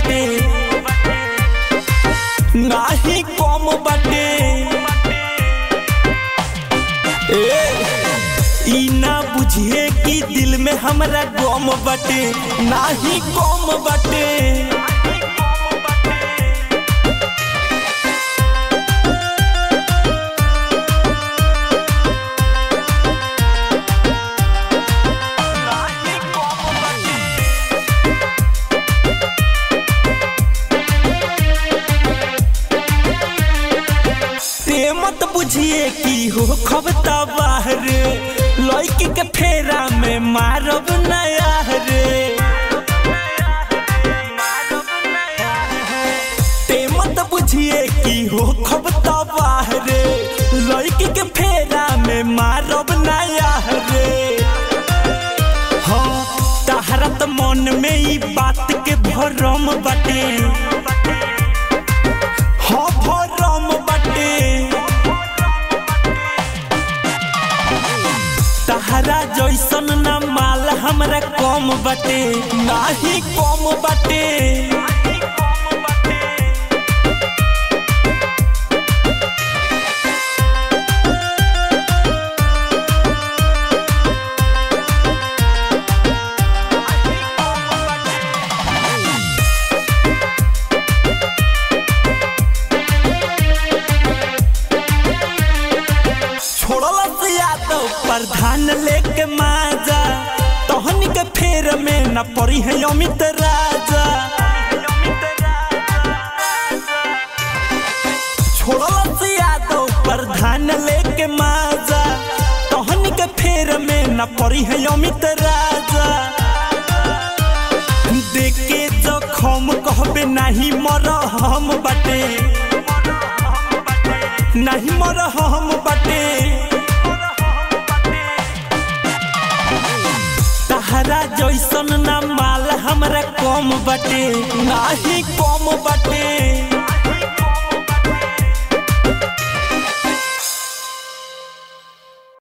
बाटे नाही कम बाटे ए ई ना बुझिए कि दिल में हमरा गम बाटे नाही कम बाटे ते मत बुझिए कि हो खबता बाहर लड़की के फेरा में मारब नया रे ते मत बुझिए कि हो खबता बाहर लड़की के फेरा में मारब नया रे हाँ तहरा त मन में ई बात के भरम बाटे हाँ भरम बाटे तहरा जैसन ना माल हमरा कम बाटे नाही कम बाटे छोड़ला से यादव प्रधान लेके माजा तहनी के फेर में न पड़ी है अमित राजा छोड़ला से यादव प्रधान लेके माजा तहनी के फेर में न पड़ी है अमित राजा देखे जखम कहबे नहीं मर हम बाटे नहीं मर हम बाटे तहरा जैसन ना माल हमरा कम बाटे नाही कम बाटे